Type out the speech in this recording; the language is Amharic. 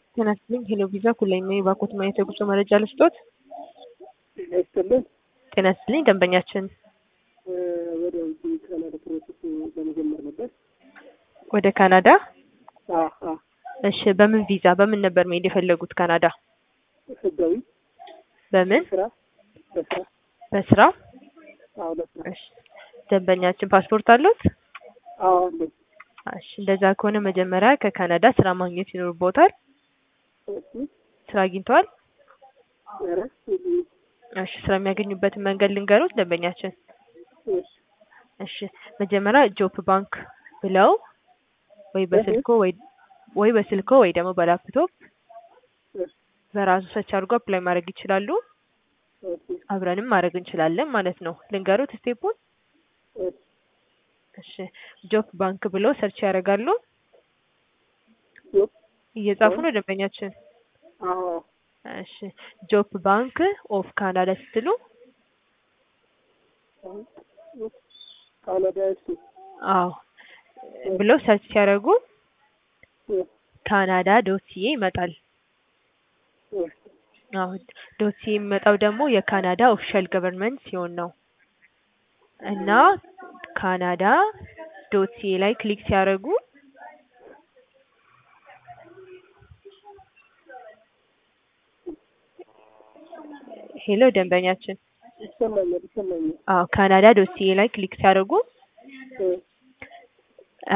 ጤና ይስጥልኝ ሄሎ ቪዛ ኩላይ ነኝ። ባኮት ማየት የጉዞ መረጃ ልስጦት? ጤና ይስጥልኝ። ጤና ይስጥልኝ ደንበኛችን ወደ ውጭ ካናዳ ፕሮሰስ ለመጀመር ነበር። ወደ ካናዳ? አዎ፣ አዎ። እሺ በምን ቪዛ በምን ነበር መሄድ የፈለጉት ካናዳ? ህጋዊ በምን ስራ በስራ በስራ? አዎ፣ ለስራ እሺ ደንበኛችን ፓስፖርት አሉት? አዎ አለኝ። እሺ እንደዛ ከሆነ መጀመሪያ ከካናዳ ስራ ማግኘት ይኖርቦታል። እሺ ስራ አግኝተዋል? ኧረ የለኝም። እሺ ስራ የሚያገኙበትን መንገድ ልንገሩት ደንበኛችን። እሺ እሺ መጀመሪያ ጆፕ ባንክ ብለው ወይ በስልኮ ወይ ወይ በስልኮ ወይ ደግሞ በላፕቶፕ እሺ በራሱ ሰርች አድርጎ አፕላይ ማድረግ ይችላሉ። እሺ አብረንም ማድረግ እንችላለን ማለት ነው። ልንገሩት ስቴፑን። እሺ እሺ ጆፕ ባንክ ብለው ሰርች ያደርጋሉ። ጆፕ እየጻፉ ነው ደንበኛችን። አዎ እሺ ጆፕ ባንክ ኦፍ ካናዳ ስትሉ ካናዳ እሺ አዎ ብለው ሰርች ሲያደርጉ እሺ ካናዳ ዶት ሲኤ ይመጣል። እሺ አዎ ዶት ሲኤ የሚመጣው ደግሞ የካናዳ ኦፊሻል ገቨርንመንት ሲሆን ነው እና ካናዳ ዶት ሲኤ ላይ ክሊክ ሲያደርጉ ሄሎ ደንበኛችን ይሰማኛል ይሰማኛል። አዎ ካናዳ ዶት ሲኤ ላይ ክሊክ ሲያደርጉ